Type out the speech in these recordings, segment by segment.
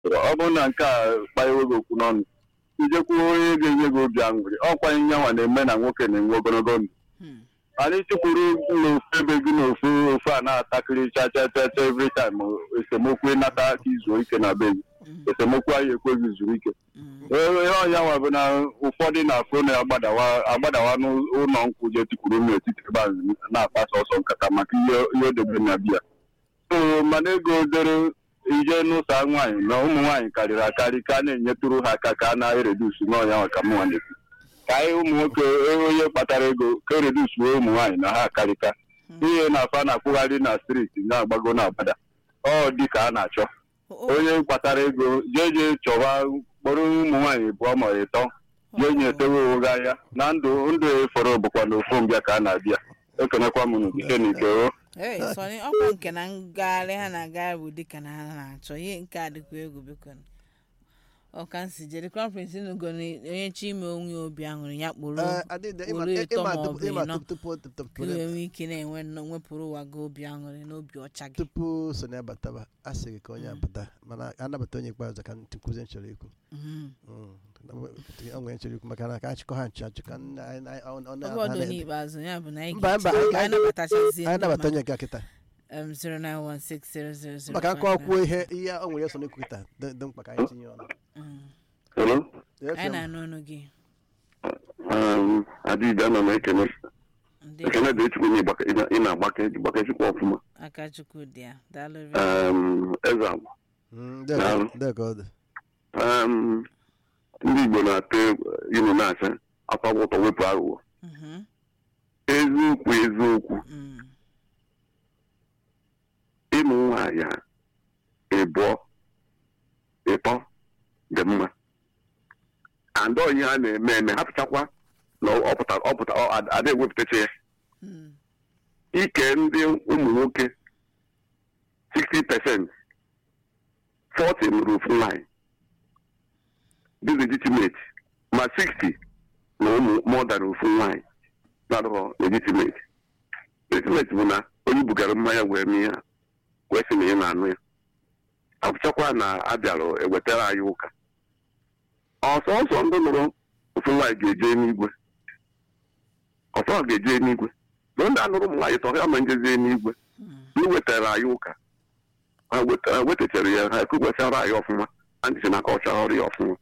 ọ bụrụ na nke a kpanyewe gị okwu n'ọnụ ijekwuo onye ga-enye gị obi aṅụrị ọkwa ihe nwa na-eme na nwoke na-enwe ogologo ndụ Hmm. anyị chekwuru n'ofu ebe gị n'ofu ofu a na-atakịrị cha cha cha cha every time esemokwu ịnata aka izuo ike na be gị Hmm. esemokwu anyị ekweghị zuru ike Hmm. ihe ọnya nwa bụ na ụfọdụ na-afụ na agbadawa agbadawa n'ụlọ nkwụ je tikwuru n'etiti ebe ahụ na-akpasa ọsọ nkata maka ihe ihe odebe na biya so mana ego dere ije n'ụsa nwaanyị na ụmụ nwaanyị karịrị akarị ka a na-enyetụrụ ha aka ka a na-eredusu n'ọnya nwa ka mụnwa na-ekwu ka anyị ụmụ nwoke onye kpatara ego ka eredusuo ụmụ nwaanyị na ha akarịka ihe na-afa na-akwụgharị na striti na-agbago na agbada ọ dị ka a na-achọ O- onye kpatara ego jee jee chọwa kpọrọ ụmụ nwaanyị bụọ ma ịtọ jee nye etewe onwe gị anya na ndụ ndụ efọrọ bụkwa na ofu mbịa ka a na-abịa ekenekwa m n'ike n'ike o Hey, Sonny, ọkwa nke na ngagharị ha na-agagharị bụ dịka na ha na-achọ ihe nke a dịkwa egwu biko ọka nsi jere crown prince nugo na onye chi ime onwe ya obi aṅụrị ya kpụrụ Eh, adịdị, ịma- kpụrụ ịtọ ịma ma ọ tupu- bụ ịma ịnọ tupu- tupu- tupu- ka iwe nwee ike na-enwe nnọọ nwepụrụ ụwa gị obi aṅụrị na obi ọcha gị tupu Sonny abataba a sị gị ka onye abata mana anabata onye ikpeazụ ka nkụzi nchọrọ ikwu Mhm. Mm. o nwere nchọrọ ikwu maka na ka achịkọ ha nchụ achịkọ nna- anyị- anyị- ọ- ọ- ọ- oge ọdụ n'ikpeazụ ya bụ na anyị Mba, mba, ga-eche- anyị- ka anyị nabatachazie anyị ndị nabata mmadụ. onye nke kịta Um, 091600059. maka nkọ kwuo ihe ihe o nwere so n'ikwu kịta dị dị mkpa ka anyị tinye ọnụ Mm. Hello? Yes, anyị ma'am. na-anụ ọnụ gị Um, Adịbe ana m ekene ndị ekene dị echukwu na ịgbake- ị na- ị na-agbake gbakechukwu ọfụma aka chukwu dị ya daalụ ri Um, eze agba Mm, dị ka- dị ka ọ dị Um, ndị igbo na-atụ egwu ilu na-asị akwa ụtọ wepụ aghụghọ Mhm. eziokwu eziokwu Mm. ịmụ nwaanyị a ịbụọ ịtọ dị mma andọ ihe a na-eme eme hapụchakwa na ọ pụta ọ pụta ọ ad- ada ewepụtacha ya Mm. ike ndị ụmụ nwoke 60 percent 40 nụrụ ofu nwaanyị dị legitimate ma 60 na ụmụ more than ofu nwaanyị na-adọrọ legitimate legitimate bụ na onye bugara mmanya wee mee ya wee sị na ị na-anụ ya apụchakwa na abịara ewetara anyị ụka ọsọsọ ndị nụrụ ofu nwaanyị ga-eje n'igwe ọsọ ga-eje n'igwe na ndị anụrụ ụmụ nwaanyị tọrọ ya ma njezie n'igwe Mm. iwetara anyị ụka ha weta- wetachara ya ha ekwukwesịara anyị ọfụma a ndị si na aka ọchara ọrụ ya ọfụma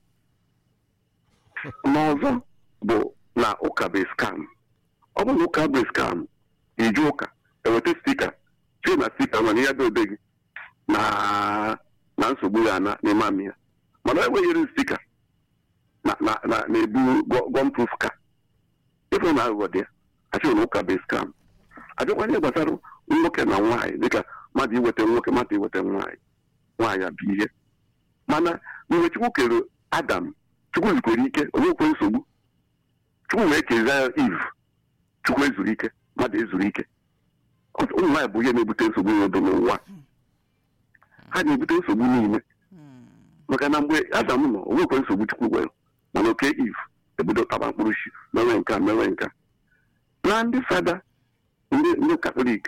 n'ọzọ bụ na ụka bụ skam ọ bụ na ụka bụ skam ije ụka eweta stika chie na stika mana ya dobe gị na na nsogbu ya na n'ime amị ya mana enweghịrị stika na na na na-ebu gọmproof ka ịfụ na aghụghọ dị ya achịghị na ụka bụ skam abịakwa ihe gbasara nwoke na nwaanyị dịka mmadụ iweta nwoke mmadụ iweta nwaanyị nwaanyị abụ ihe mana mgbe chukwu kere adam chukwu zikwere ike onwekwe nsogbu chukwu wee kezie ya iv chukwu ezuru ike mmadụ ezuru ike Ọ- ụmụ nwaanyị bụ ihe na-ebute nsogbu n'obodo n'ụwa ha na-ebute nsogbu niile Mm. maka na mgbe adam nọ onwekwe nsogbu chukwu nwere mana oke iv ebido taba mkpụrụ chi mewe nke a mewe nke a na ndị fada ndị ndị katọlik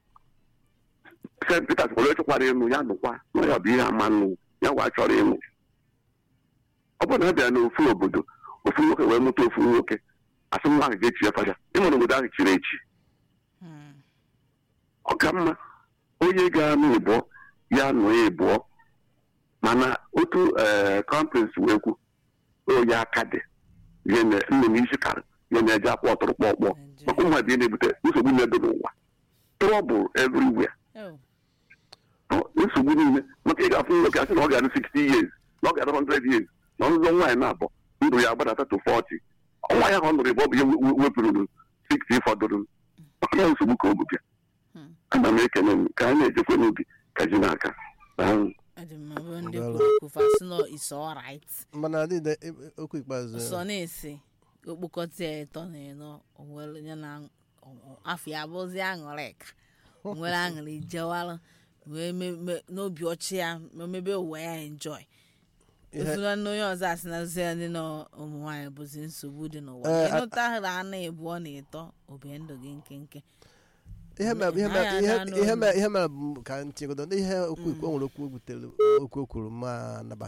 st peters kwere chọkwara ịnụ ya nụkwa na ya bụ ihe ama nụ ya wa chọrọ ịnụ ọ bụrụ na a bịara n'ofu obodo ofu nwoke wee mụta ofu nwoke asị nwa ahụ ga-echi ya fada ịmụrụ obodo ahụ chiri echi Mm. ọ ka mma onye ga-anụ ịbụọ ya nụ ya ịbụọ mana otu ee kọmprins wee kwu onye aka dị ihe na nne m isi karị ihe na-eje akwa ọtụrụ kpọkpọ maka ụmụ ebe na-ebute nsogbu na-ebe n'ụwa trouble everywhere Oh. Ọ, nsogbu niile maka ị ga-afụ nwoke asị na ọ ga-adị 60 years na ọ ga-adị 100 years na ọzụzọ nwaanyị na-abụ ndụ ya agbadata to 40 ọnwa ya ka ọ nụrụ ebe ọ bụ ihe we- we- wepụrụ 60 fọdụrụ maka na nsogbu ka ọ bụ bịa Hmm. ana m ekele m ka anyị na-ejekwe n'obi ka ji n'aka Daalụ. Ọ dị mma bụ ndị Daalụ. kwuru okwu fasị nọ is alright mana adịdị okwu ikpeazụ sọ na-esi okpokọta ya ịtọ na ịnọ onwere ya na ọ- afọ ya bụzi aṅụrị ka nwere aṅụrị jewalụ wee me- me- n'obi ọchị ya ma mebe ụwa ya enjoy Ihe- efula na onye ọzọ asị na ozi ya ndị nọ ụmụ nwaanyị bụzi nsogbu dị n'ụwa Eh, a- ịnụta hụrụ anụ ịbụọ na ịtọ obi ndụ gị nkenke ihe mere ihe Ha mere ya ihe na-anụ ihe olu. mere ihe mere bụ ka ntinyegodo n'ihe okwu ikwu o nwere okwu butere okwu o kwuru ma nabata